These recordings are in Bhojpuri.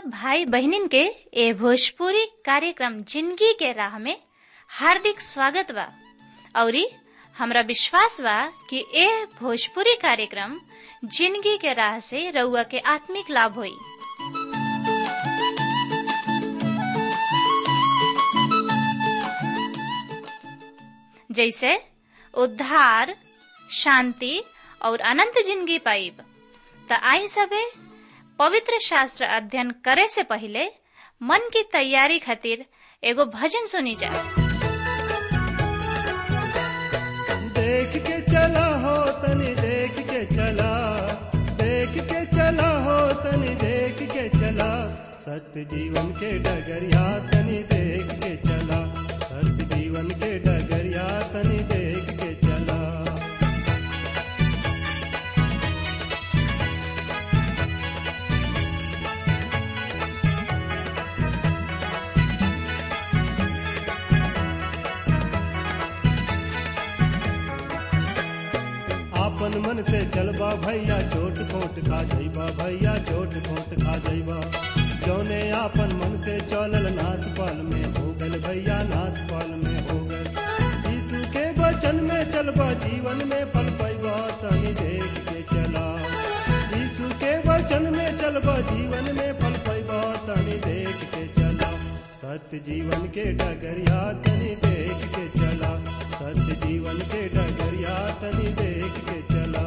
भाई बहनिन के ए भोजपुरी कार्यक्रम जिंदगी के राह में हार्दिक स्वागत बा औरी हमरा विश्वास बा कि ए भोजपुरी कार्यक्रम जिंदगी के राह से रउआ के आत्मिक लाभ होई जैसे उद्धार शांति और अनंत जिंदगी पाइब त आई सबे पवित्र शास्त्र अध्ययन करे से पहले मन की तैयारी खातिर एगो भजन सुनी जा देख के चला हो तनी देख के चला देख के चला हो तनी देख के चला सत्य जीवन के डगरिया तनी देख के चला सत्य जीवन के डगरिया तनी देख के चला आपन मन से चलबा भैया चोट खोट खा जइबा भैया चोट खोट खा जइबा जौने आपन मन से चलल नास पाल में हो गल भैया नास पाल में हो गल यीशु के वचन में चलबा जीवन में फल पैबा तनी देख के चला यीशु के वचन में चलबा जीवन में फल पैबा तनी देख के चला सत्य जीवन के डगरिया तनी देख के चला सत्य जीवन के डगरिया तनी देख के चला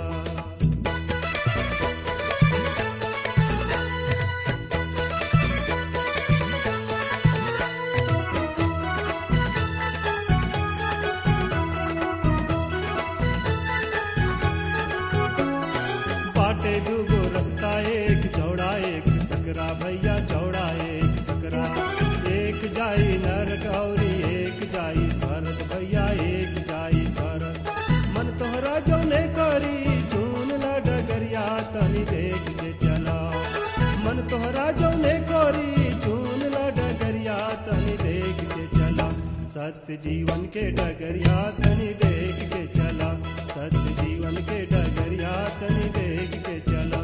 बाटे दूगो रास्ता एक चौड़ा एक सकरा भैया चौड़ा एक सकरा एक जाई नरक और एक जाई स्वर्ग भैया एक जाई स्वर्ग मन तोहरा जौने करी चून ला डगरिया तनी देख के चला मन तोहरा जौने करी चून ला डगरिया तनी देख के चला सत्य जीवन के डगरिया तनी देख के चला सत्य जीवन के डगरिया तनी देख के चला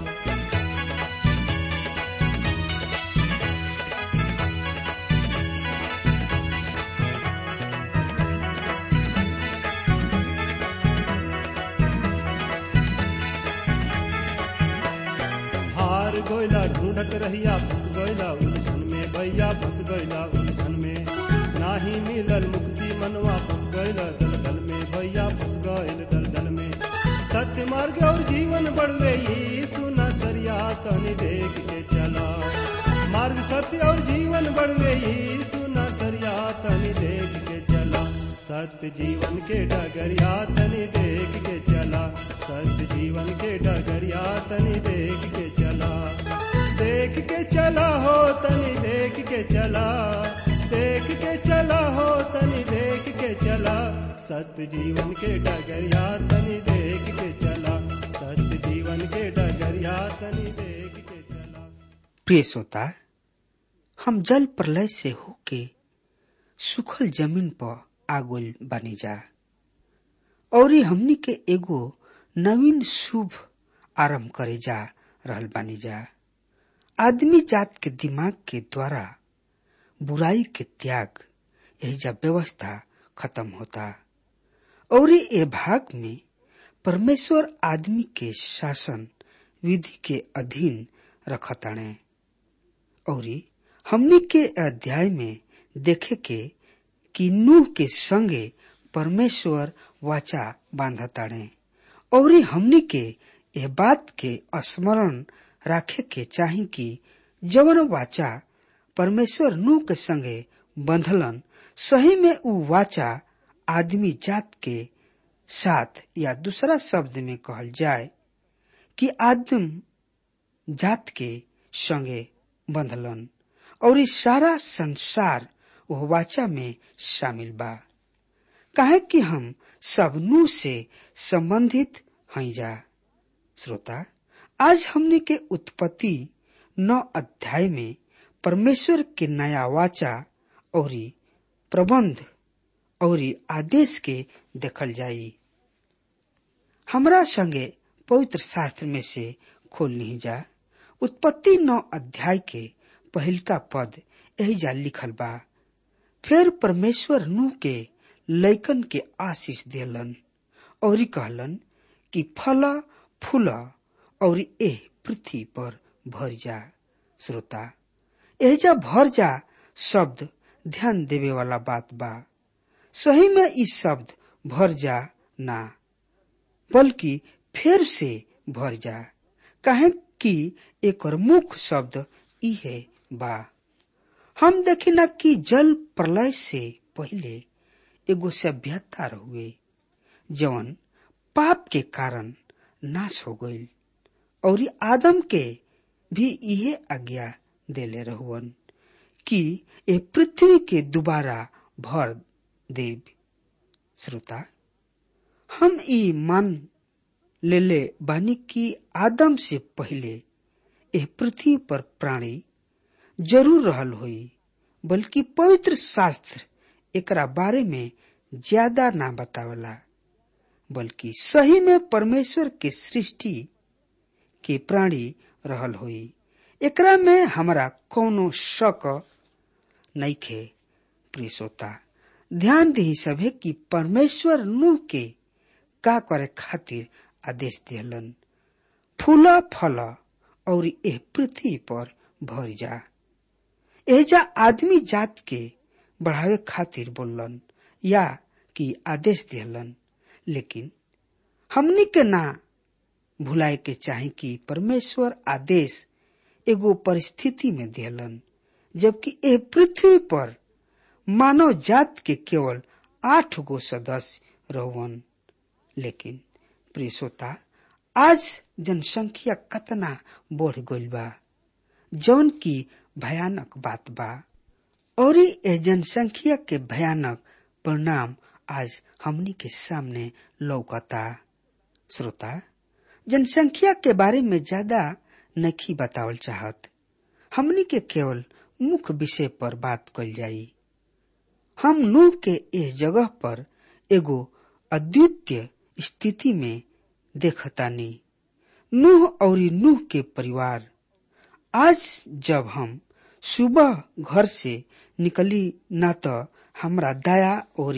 हार गोयला ढूंढत रहिया फंस गोयला उलझन में भैया फंस गोयला उलझन में नाही मिलल मुक्ति मनवा फंस गयल दलदल में भैया फंस गयल दलदल में सत्य मार्ग और जीवन बढ़वे यीशु न सरिया तनी देख के चला मार्ग सत्य और जीवन बढ़वे यीशु न सरिया तनी देख के चला सत्य जीवन के डगरिया तनी देख के चला सत्य जीवन के डगरिया तनी देख के चला देख के चला हो तनी देख के चला देख के चला हो तनी देख के चला सत्य जीवन के डगरिया तनी देख के चला सत्य जीवन के डगरिया तनी देख के चला प्रिय श्रोता हम जल प्रलय से होके सुखल जमीन पर आगोल बनी जा और हमनी के एगो नवीन शुभ आरंभ करे जा रहल बानी जा आदमी जात के दिमाग के द्वारा बुराई के त्याग यही जब व्यवस्था खत्म होता और ये भाग में परमेश्वर आदमी के शासन विधि के अधीन रखताणे और हमनी के अध्याय में देखे के कि नूह के संगे परमेश्वर वाचा बांधताणे और हमनी के यह बात के स्मरण राखे के चाही कि जवन वाचा परमेश्वर नूह के संगे बंधलन सही में उ वाचा आदमी जात के साथ या दूसरा शब्द में कहल जाए कि आदम जात के संगे बंधलन और इस सारा संसार वह वाचा में शामिल बा काहे कि हम सब नू से संबंधित हैं जा श्रोता आज हमने के उत्पत्ति नौ अध्याय में परमेश्वर के नया वाचा और प्रबंध और आदेश के देखल जाई हमरा संगे पवित्र शास्त्र में से खोल नहीं जा उत्पत्ति नौ अध्याय के पहिलका पद यही जा लिखल बा फिर परमेश्वर नूह के लैकन के आशीष देलन और कहलन कि फल फूल और एह पृथ्वी पर भर जा श्रोता एहजा भर जा शब्द ध्यान देवे वाला बात बा सही में ई शब्द भर जा ना बल्कि फिर से भर जा कहे कि एक मुख्य शब्द ई है बा हम देखिना कि जल प्रलय से पहले एगो सभ्यता हुए जवन पाप के कारण नाश हो गईल और आदम के भी इहे आज्ञा देले रहुअन कि ए पृथ्वी के दोबारा भर देव श्रोता हम ई मान लेले बानी कि आदम से पहले एह पृथ्वी पर प्राणी जरूर रहल होई बल्कि पवित्र शास्त्र एकरा बारे में ज्यादा ना बतावला बल्कि सही में परमेश्वर के सृष्टि के प्राणी रहल होई एकरा में हमरा कोनो शक नइखे प्रिय श्रोता ध्यान दी सभे कि परमेश्वर नूह के का करे खातिर आदेश दिलन फूल फल और एह पृथ्वी पर भर जा एजा आदमी जात के बढ़ावे खातिर बोलन या कि आदेश दिलन लेकिन हमनी के ना भुलाए के चाहे कि परमेश्वर आदेश एगो परिस्थिति में दिलन जबकि ए पृथ्वी पर मानव जात के केवल आठ गो सदस्य रहुअन लेकिन प्रिय श्रोता आज जनसंख्या कतना बढ़ गईल बा जौन की भयानक बात बा और ए जनसंख्या के भयानक परिणाम आज हमनी के सामने लौकता श्रोता जनसंख्या के बारे में ज्यादा नहीं बतावल चाहत हमनी के केवल मुख्य विषय पर बात कल जाई हम नूह के इस जगह पर एगो अद्वितीय स्थिति में देखतानी नूह और नूह के परिवार आज जब हम सुबह घर से निकली ना तो हमरा दाया और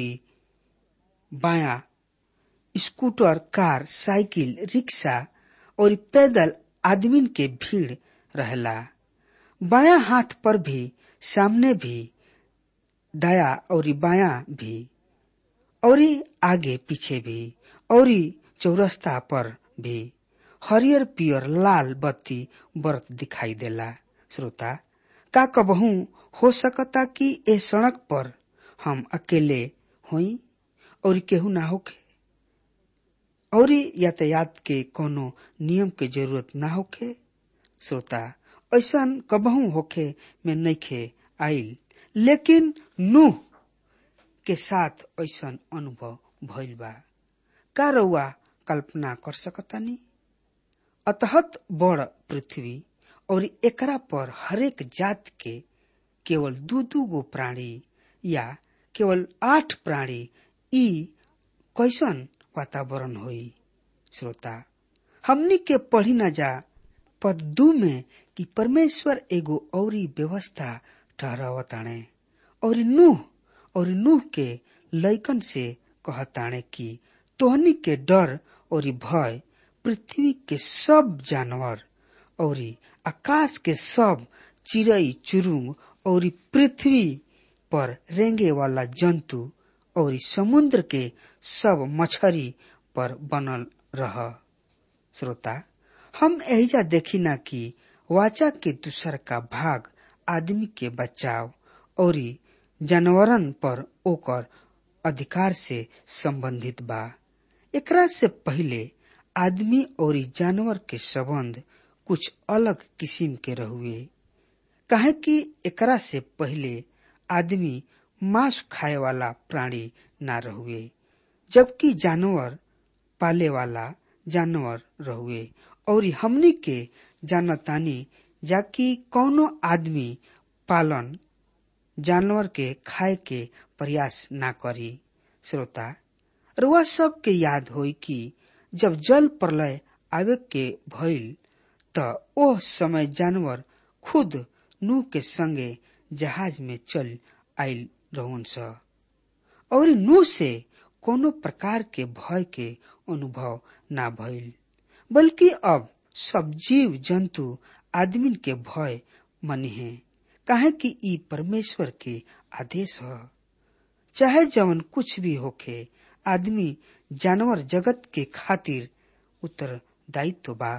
बाया स्कूटर कार साइकिल रिक्शा और पैदल आदमीन के भीड़ रहला बाया हाथ पर भी सामने भी दाया और बाया भी और आगे पीछे भी और चौरस्ता पर भी हरियर पियर लाल बत्ती बरत दिखाई देला श्रोता का कबहू हो सकता कि ए सड़क पर हम अकेले होई और केहू ना होके और यातायात के कोनो नियम के जरूरत ना होके श्रोता ऐसा कबहू होके में नइखे आइल लेकिन नूह के साथ ऐसा अनुभव भइल बा का रउआ कल्पना कर सकतानी अतहत बड़ पृथ्वी और एकरा पर हरेक जात के केवल दू दू गो प्राणी या केवल आठ प्राणी ई कैसन वातावरण होई श्रोता हमनी के पढ़ी न जा पद दू में कि परमेश्वर एगो औरी व्यवस्था ठहरावताणे और नूह और नूह के लैकन से कहताणे कि तोहनी के डर और भय पृथ्वी के सब जानवर और आकाश के सब चिड़ई चुरुंग और पृथ्वी पर रेंगे वाला जंतु और समुद्र के सब मछरी पर बनल रह श्रोता हम एहिजा देखी ना कि वाचा के दूसर का भाग आदमी के बचाव और जानवरन पर ओकर अधिकार से संबंधित बा एकरा से पहले आदमी और जानवर के संबंध कुछ अलग किस्म के रहुए काहे कि एकरा से पहले आदमी मांस खाए वाला प्राणी ना रहुए जबकि जानवर पाले वाला जानवर रहुए और हमनी के जानतानी जाकि कौनो आदमी पालन जानवर के खाए के प्रयास ना करी श्रोता रुआ सब के याद होई कि जब जल प्रलय आवे के भइल त ओह समय जानवर खुद नूह के संगे जहाज में चल आयल रहन स और नूह से कोनो प्रकार के भय के अनुभव ना भइल बल्कि अब सब जीव जंतु आदमी के भय मनी है काहे कि ई परमेश्वर के आदेश है चाहे जवन कुछ भी होखे आदमी जानवर जगत के खातिर उत्तरदायित्व बा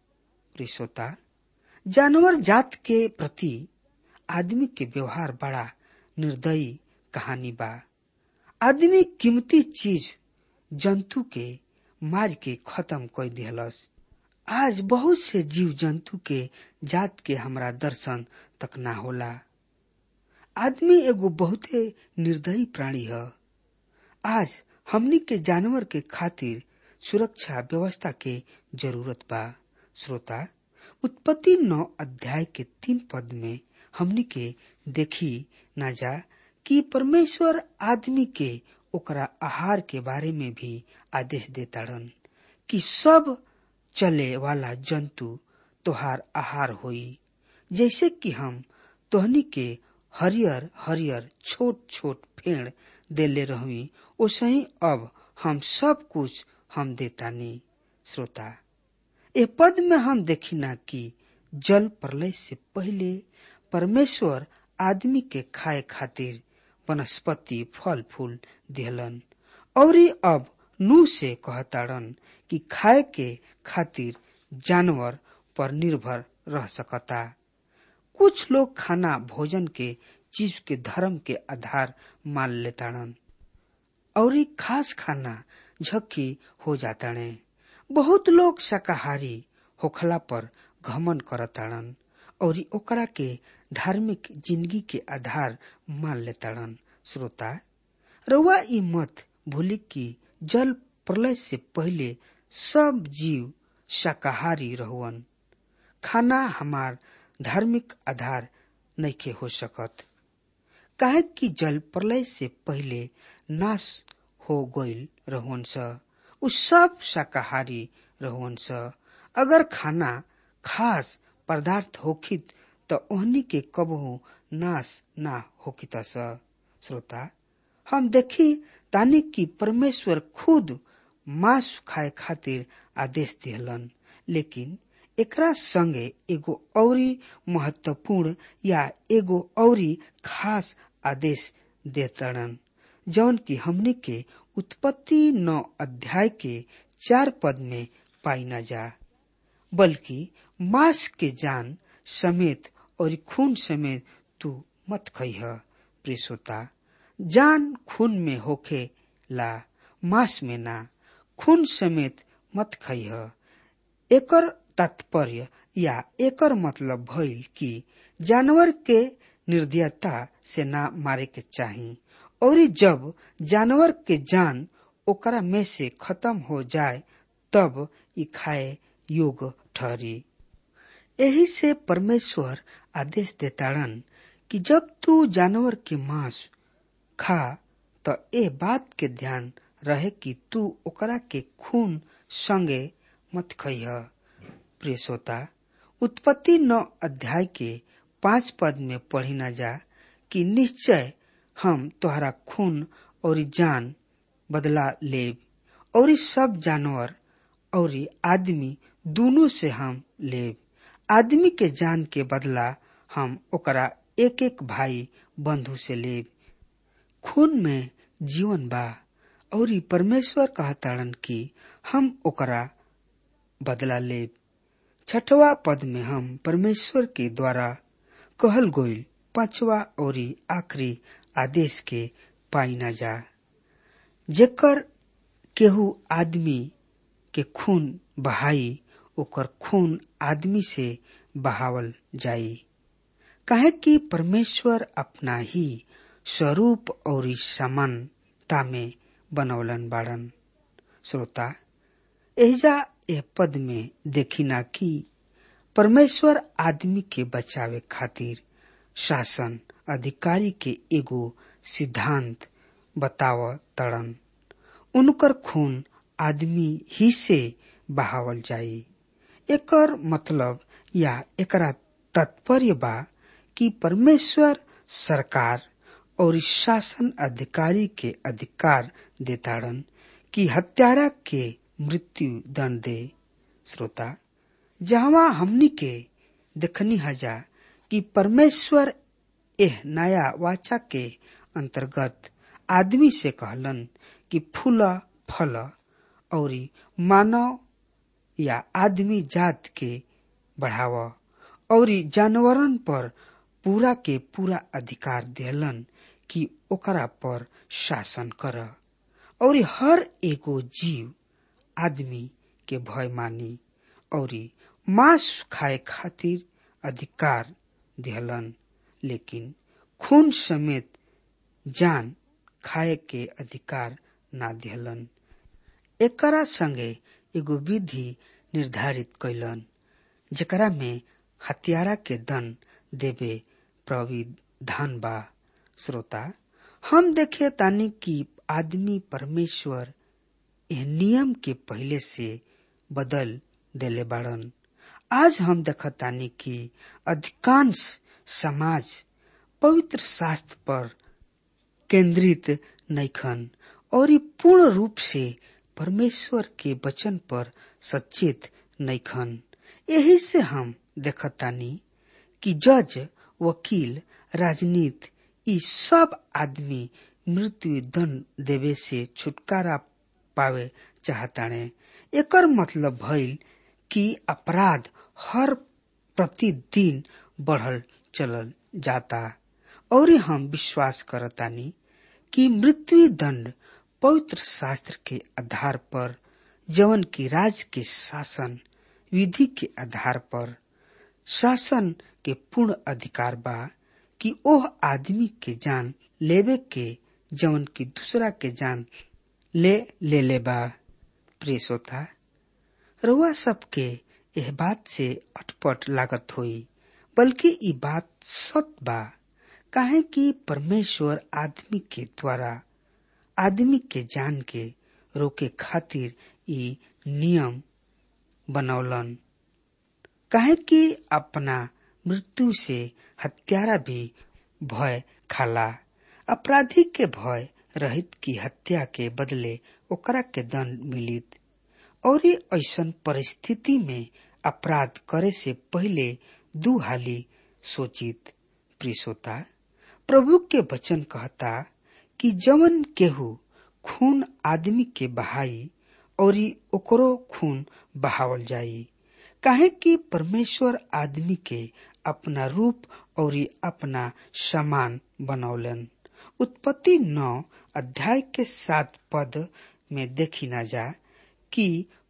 रिश्वता जानवर जात के प्रति आदमी के व्यवहार बड़ा निर्दयी कहानी बा आदमी कीमती चीज जंतु के मार के खत्म कर दिहलस आज बहुत से जीव जंतु के जात के हमरा दर्शन तक ना होला आदमी एगो बहुते निर्दयी प्राणी है आज हमनी के जानवर के खातिर सुरक्षा व्यवस्था के जरूरत बा श्रोता उत्पत्ति नौ अध्याय के तीन पद में हमनी के देखी ना जा कि परमेश्वर आदमी के ओकरा आहार के बारे में भी आदेश देताड़न कि सब चले वाला जंतु तोहार आहार होई जैसे कि हम तोहनी के हरियर हरियर छोट छोट पेड़ देले रही ओसे ही अब हम सब कुछ हम देतानी श्रोता ए पद में हम देखी ना कि जल प्रलय से पहले परमेश्वर आदमी के खाए खातिर वनस्पति फल फूल दिहलन और अब नू से कहताड़न कि खाए के खातिर जानवर पर निर्भर रह सकता कुछ लोग खाना भोजन के चीज के धर्म के आधार मान लेताड़न और खास खाना झक्की हो जाताड़े बहुत लोग शाकाहारी होखला पर घमन करताड़न और ओकरा के धार्मिक जिंदगी के आधार मान लेताड़न श्रोता रउआ ई मत भूली कि जल प्रलय से पहले सब जीव शाकाहारी रहुअन खाना हमार धार्मिक आधार नइखे हो सकत काहे कि जल प्रलय से पहले नाश हो गईल रहुअन स उ सब शाकाहारी रहुअन स अगर खाना खास पदार्थ होखित त ओहनी के कबहू नाश ना होखित स श्रोता हम देखी तानी कि परमेश्वर खुद मांस खाए खातिर आदेश दिहलन लेकिन एकरा संगे एगो औरी महत्वपूर्ण या एगो औरी खास आदेश देतड़न जौन की हमने के उत्पत्ति नौ अध्याय के चार पद में पाई न जा बल्कि मांस के जान समेत और खून समेत तू मत खइह प्रेसोता जान खून में होखे ला मांस में ना खून समेत मत खइह एकर तात्पर्य या एकर मतलब भइल कि जानवर के निर्दयता से ना मारे के चाही और जब जानवर के जान ओकरा में से खत्म हो जाए तब ई खाए योग ठहरी यही से परमेश्वर आदेश देताड़न कि जब तू जानवर के मांस खा तो ए बात के ध्यान रहे कि तू ओकरा के खून संगे मत खइह प्रिय श्रोता उत्पत्ति नौ अध्याय के पांच पद में पढ़ी न जा कि निश्चय हम तोहरा खून और जान बदला लेब और सब जानवर और आदमी दोनों से हम लेब आदमी के जान के बदला हम ओकरा एक एक भाई बंधु से लेब खून में जीवन बा और परमेश्वर कहताड़न कि हम ओकरा बदला लेब छठवा पद में हम परमेश्वर के द्वारा कहल गोइल पांचवा और आखिरी आदेश के पाई न जा जेकर केहू आदमी के खून बहाई ओकर खून आदमी से बहावल जाई काहे कि परमेश्वर अपना ही स्वरूप और समानता में बनौलन बाड़न श्रोता एजा यह पद में देखिना कि परमेश्वर आदमी के बचावे खातिर शासन अधिकारी के एगो सिद्धांत बताव तड़न उनकर खून आदमी ही से बहावल जाई एकर मतलब या एकरा तात्पर्य बा कि परमेश्वर सरकार और इस शासन अधिकारी के अधिकार देताड़न कि हत्यारा के मृत्यु दंड दे श्रोता जहाँ हमनी के देखनी हजा कि परमेश्वर एह नया वाचा के अंतर्गत आदमी से कहलन कि फूल फल और मानव या आदमी जात के बढ़ाव और जानवरन पर पूरा के पूरा अधिकार देलन कि ओकरा पर शासन कर और हर एगो जीव आदमी के भय मानी और मांस खाए खातिर अधिकार दिहलन लेकिन खून समेत जान खाए के अधिकार ना दिहलन एकरा संगे एगो विधि निर्धारित कैलन जेकरा में हत्यारा के दंड देवे प्रविधान बा श्रोता हम देखे तानी कि आदमी परमेश्वर यह नियम के पहले से बदल देले बाड़न आज हम देखतानी कि अधिकांश समाज पवित्र शास्त्र पर केंद्रित नैखन और पूर्ण रूप से परमेश्वर के वचन पर सचेत नैखन यही से हम देखतानी कि जज वकील राजनीति ई सब आदमी मृत्यु दंड देवे से छुटकारा पावे चाहताने एकर मतलब भइल कि अपराध हर प्रतिदिन बढ़ल चलल जाता और हम विश्वास करतानी कि मृत्यु दंड पवित्र शास्त्र के आधार पर जवन की राज के शासन विधि के आधार पर शासन के पूर्ण अधिकार बा कि ओह आदमी के जान लेवे के जवन की दूसरा के जान ले ले ले बा प्रिय श्रोता रउआ सबके यह बात से अटपट लागत होई बल्कि ई बात सत बा काहे कि परमेश्वर आदमी के द्वारा आदमी के जान के रोके खातिर ई नियम बनौलन काहे कि अपना मृत्यु से हत्यारा भी भय खाला अपराधी के भय रहित की हत्या के बदले ओकरा के दंड मिलित और ऐसन परिस्थिति में अपराध करे से पहले दू हाली सोचित प्रिसोता प्रभु के वचन कहता कि जवन केहू खून आदमी के बहाई और ओकरो खून बहावल जाई काहे कि परमेश्वर आदमी के अपना रूप और अपना समान बनौलन उत्पत्ति नौ अध्याय के सात पद में देखी ना जा कि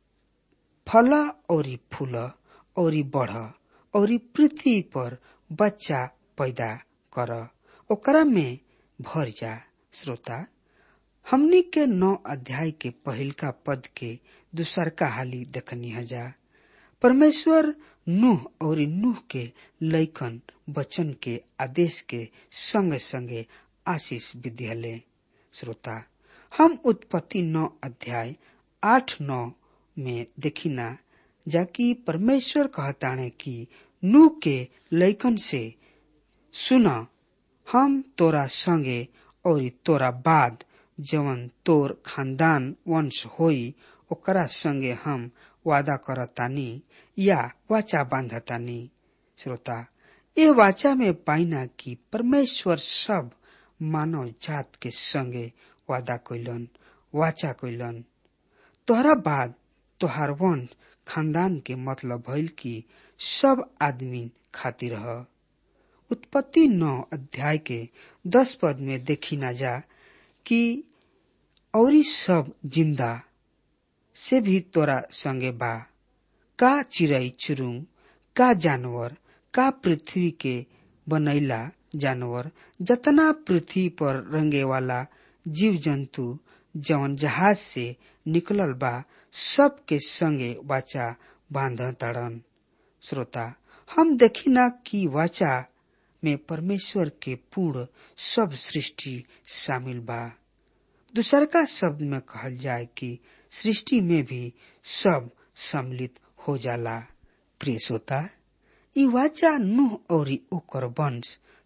फल और फूल और बढ़ और पृथ्वी पर बच्चा पैदा कर ओकरा में भर जा श्रोता हमनी के नौ अध्याय के पहिल का पद के दूसर का हाली देखनी हजा परमेश्वर नूह और नूह के लैकन वचन के आदेश के संगे संगे आशीष भी दिहले श्रोता हम उत्पत्ति नौ अध्याय आठ नौ में देखिना जाकि परमेश्वर कहताने कि नूह के लैकन से सुना हम तोरा संगे और तोरा बाद जवन तोर खानदान वंश होई ओकरा संगे हम वादा करतानी या वाचा बांधतानी श्रोता ये वाचा में पाइना कि परमेश्वर सब मानव जात के संगे वादा कैलन वाचा कैलन तोहरा बाद तोहार वंश खानदान के मतलब भइल कि सब आदमी खातिर ह उत्पत्ति नौ अध्याय के दस पद में देखी ना जा कि औरी सब जिंदा से भी तोरा संगे बा का चिड़ई चुरुंग का जानवर का पृथ्वी के बनैला जानवर जतना पृथ्वी पर रंगे वाला जीव जंतु जवन जहाज से निकलल बा सब के संगे वाचा बांध ताड़न श्रोता हम देखी ना कि वाचा में परमेश्वर के पूर्ण सब सृष्टि शामिल बा दूसर का शब्द में कहल जाए कि सृष्टि में भी सब सम्मिलित हो जाला प्रिय श्रोता ई वाचा नूह और ओकर वंश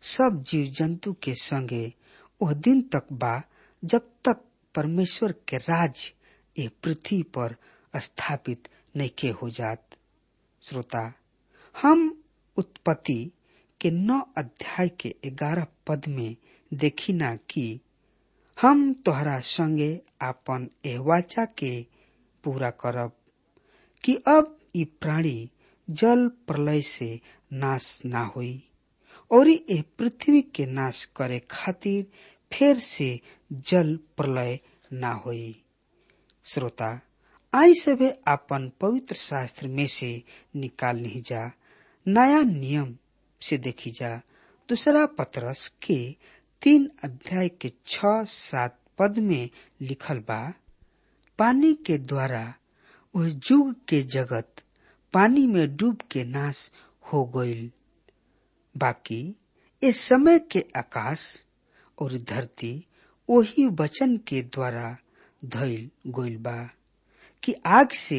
सब जीव जंतु के संगे वह दिन तक बा जब तक परमेश्वर के राज ये पृथ्वी पर स्थापित नैके हो जात श्रोता हम उत्पत्ति के नौ अध्याय के ग्यारह पद में देखी ना कि हम तोहरा संगे आपन एह वाचा के पूरा करब कि अब ई प्राणी जल प्रलय से नाश ना होई और ए पृथ्वी के नाश करे खातिर फिर से जल प्रलय ना होई श्रोता आई सभे अपन पवित्र शास्त्र में से निकाल नहीं जा नया नियम से देखी जा दूसरा पत्रस के तीन अध्याय के छ सात पद में लिखल बा पानी के द्वारा वह जुग के जगत पानी में डूब के नाश हो गईल बाकी इस समय के आकाश और धरती वही वचन के द्वारा धैल गोइल बा कि आग से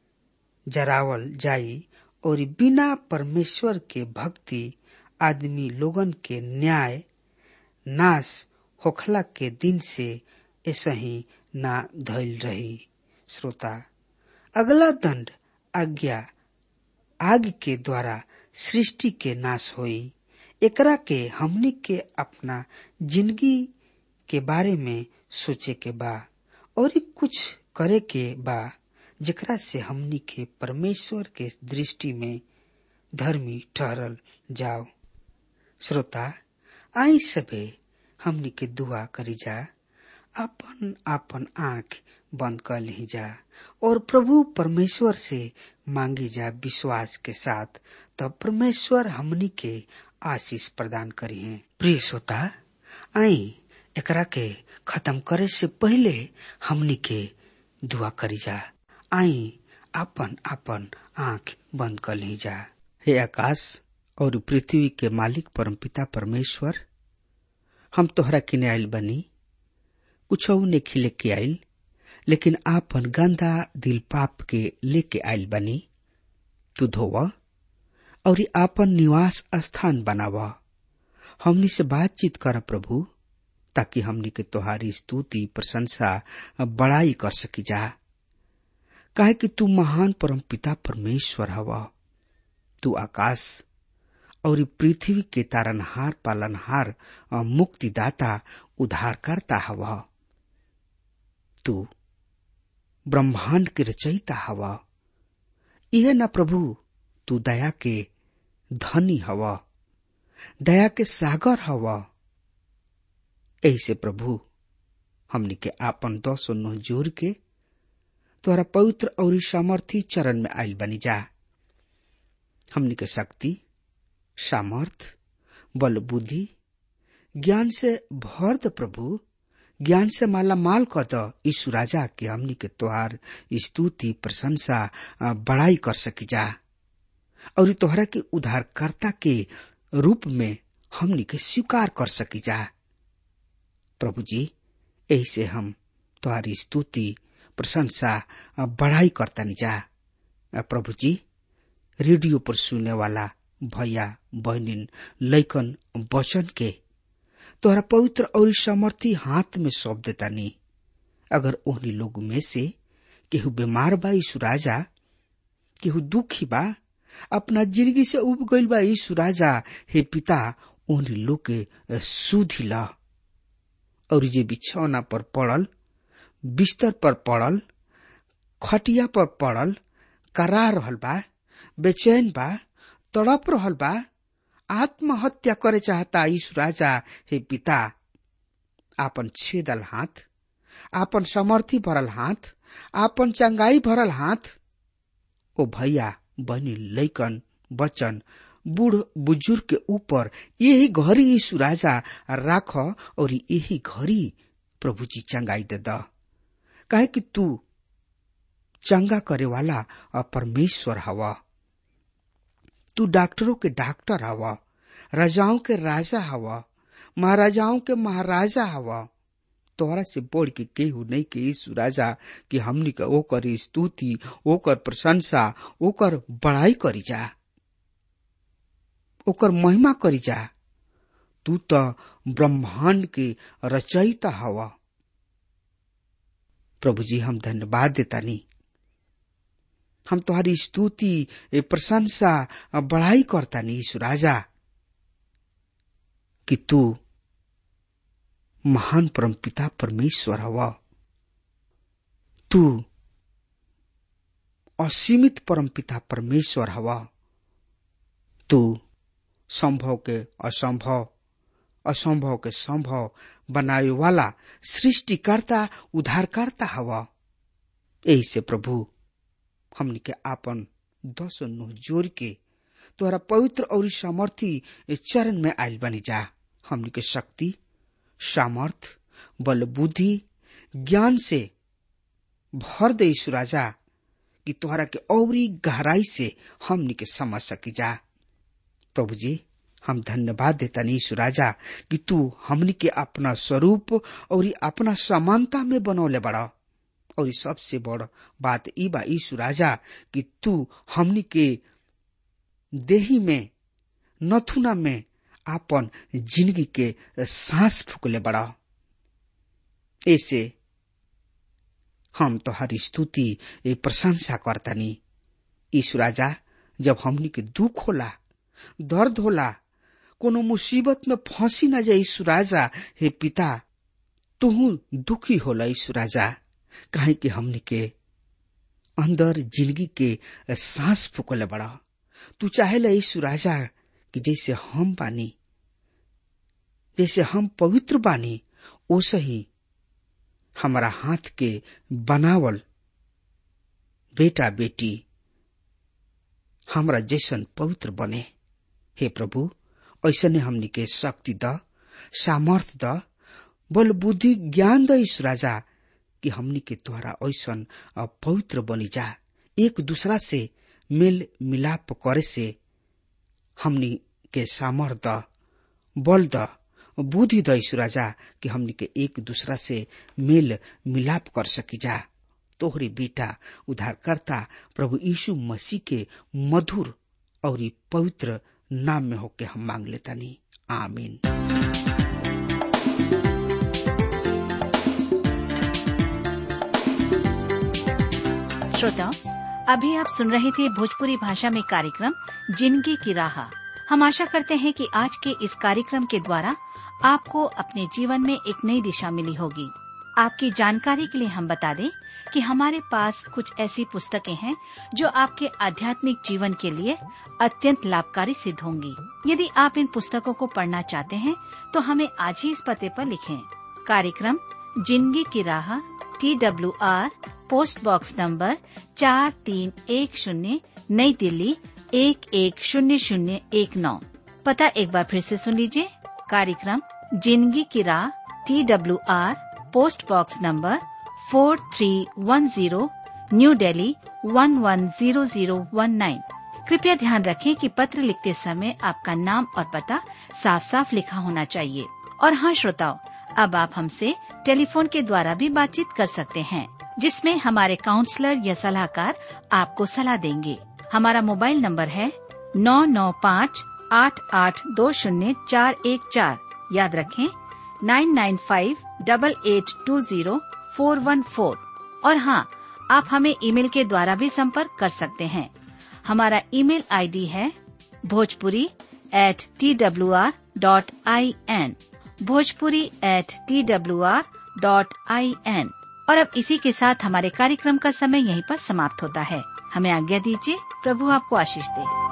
जरावल जाई और बिना परमेश्वर के भक्ति आदमी लोगन के न्याय नाश होखला के दिन से ऐसा ही ना धैल रही श्रोता अगला दंड आज्ञा आग के द्वारा सृष्टि के नाश होई एकरा के हमनी के अपना जिंदगी के बारे में सोचे के बा और कुछ करे के बा जेकरा से हमनी के परमेश्वर के दृष्टि में धर्मी ठहरल जाओ श्रोता आई सबे हमनी के दुआ करी जा अपन अपन आंख बंद कर ली जा और प्रभु परमेश्वर से मांगी जा विश्वास के साथ तब परमेश्वर हमनी के आशीष प्रदान करी है प्रिय श्रोता आई एकरा के खत्म करे से पहले हमनी के दुआ करी जा आई अपन अपन आंख बंद कर ली जा हे आकाश और पृथ्वी के मालिक परमपिता परमेश्वर हम तोहरा किने आयल बनी कुछ ने खिले के आयल लेकिन आपन गंदा दिल पाप के लेके आयल बनी तू धोव और आपन निवास स्थान बनाव हमनी से बातचीत कर प्रभु ताकि हमनी के तोहारी स्तुति प्रशंसा बड़ाई कर सकी जा काहे कि तू महान परम पिता परमेश्वर हव तू आकाश और पृथ्वी के तारनहार पालनहार मुक्तिदाता उद्धारकर्ता हव तू ब्रह्मांड के रचयिता हव यह न प्रभु तू दया के धनी हव दया के सागर हव ऐसे प्रभु हमनी के आपन दस नोह जोर के तोहरा पवित्र और सामर्थी चरण में आयल बनी जा हमनी के शक्ति सामर्थ बल बुद्धि ज्ञान से भर द प्रभु ज्ञान से माला माल क द यीशु राजा के हमनी के तोहार स्तुति प्रशंसा बड़ाई कर सकी जा और तोहरा के उद्धारकर्ता के रूप में हमनी के स्वीकार कर सकी जा प्रभु जी ऐसे हम तुम्हारी स्तुति प्रशंसा बढ़ाई करता जा प्रभु जी रेडियो पर सुनने वाला भैया बहनिन लैकन वचन के तोहरा पवित्र और समर्थी हाथ में सौंप देता नी अगर ओहनी लोग में से केहू बीमार बा यीशु राजा केहू दुखी बा अपना जिंदगी से उब गईल बा यीशु राजा हे पिता ओहनी लोग के सुधी ला और जे बिछौना पर पड़ल बिस्तर पर पड़ल खटिया पर पड़ल करा रहल बा बेचैन बा तड़प रहल बा आत्महत्या करे चाहता यीशु राजा हे पिता आपन छेदल हाथ आपन समर्थी भरल हाथ आपन चंगाई भरल हाथ ओ भैया बनी लैकन बचन बूढ़ बुजुर्ग के ऊपर यही घड़ी यीशु राजा राख और यही घड़ी प्रभु जी चंगाई दे द काहे कि तू चंगा करे वाला परमेश्वर हवा तू डॉक्टरों के डॉक्टर हवा राजाओं के राजा हवा महाराजाओं के महाराजा हवा तोहरा से बढ़ के केहू नहीं के यीशु राजा कि हमनी के ओकर स्तुति ओकर प्रशंसा ओकर बड़ाई करी जा ओकर महिमा करी जा तू तो ब्रह्मांड के रचयिता हवा प्रभु जी हम धन्यवाद देता नहीं हम तुम्हारी स्तुति ए प्रशंसा बढ़ाई करता नहीं यीशु राजा कि तू महान परम पिता परमेश्वर हवा तू असीमित परम पिता परमेश्वर हवा तू संभव के असंभव असंभव के संभव बनावे वाला सृष्टिकर्ता उद्धारकर्ता हवा यही से प्रभु हमने के आपन दस नुह जोर के तोहरा पवित्र और सामर्थी चरण में आयल बनी जा हमने के शक्ति सामर्थ बल बुद्धि ज्ञान से भर दे राजा कि तोहरा के औरी गहराई से हमने के समझ सकी जा प्रभु जी हम धन्यवाद देता नहीं राजा कि तू हमने के अपना स्वरूप और अपना समानता में बनौले बड़ा और सबसे बड़ बात ई बा ईशु राजा कि तू हमनी के देही में नथुना में आपन जिंदगी के सांस फूकले बड़ा ऐसे हम तो हरी स्तुति प्रशंसा करतनी ईशु राजा जब हमनी के दुख होला दर्द होला कोनो मुसीबत में फंसी न जाए ईशु राजा हे पिता तुहू दुखी होला ईशु राजा काहे कि हमने के अंदर जिंदगी के सांस फूकले बड़ा तू चाहेला यीशु राजा कि जैसे हम बानी जैसे हम पवित्र बानी ओसे ही हमारा हाथ के बनावल बेटा बेटी हमरा जैसन पवित्र बने हे प्रभु ऐसा ने हमनी के शक्ति द सामर्थ द बल बुद्धि ज्ञान द ईशु राजा कि हमनी के द्वारा ऐसन पवित्र बनी जा एक दूसरा से मेल मिलाप करे से हमनी के सामर्थ द बल द बुद्धि द राजा कि हमनी के एक दूसरा से मेल मिलाप कर सकी जा तोहरी बेटा उद्धारकर्ता प्रभु यीशु मसीह के मधुर और पवित्र नाम में होके हम मांग लेता नहीं आमीन श्रोताओं अभी आप सुन रहे थे भोजपुरी भाषा में कार्यक्रम जिंदगी की राह हम आशा करते हैं कि आज के इस कार्यक्रम के द्वारा आपको अपने जीवन में एक नई दिशा मिली होगी आपकी जानकारी के लिए हम बता दें कि हमारे पास कुछ ऐसी पुस्तकें हैं जो आपके आध्यात्मिक जीवन के लिए अत्यंत लाभकारी सिद्ध होंगी यदि आप इन पुस्तकों को पढ़ना चाहते हैं तो हमें आज ही इस पते पर लिखें कार्यक्रम जिंदगी की राह T W R post box number चार तीन एक शून्य नई दिल्ली एक एक शून्य शून्य एक नौ पता एक बार फिर से सुन लीजिए कार्यक्रम जिंदगी की राह T W R post box number four three one zero new Delhi one one zero zero one nine कृपया ध्यान रखें कि पत्र लिखते समय आपका नाम और पता साफ साफ लिखा होना चाहिए और हाँ श्रोताओं अब आप हमसे टेलीफोन के द्वारा भी बातचीत कर सकते हैं जिसमें हमारे काउंसलर या सलाहकार आपको सलाह देंगे हमारा मोबाइल नंबर है नौ नौ पाँच आठ आठ दो शून्य चार एक चार याद रखें nine nine five double eight two zero four one four और हाँ आप हमें ईमेल के द्वारा भी संपर्क कर सकते हैं हमारा ईमेल आईडी है Bhojpuri at T W R dot I N Bhojpuri at T W R dot I N और अब इसी के साथ हमारे कार्यक्रम का समय यहीं पर समाप्त होता है हमें आज्ञा दीजिए प्रभु आपको आशीष दे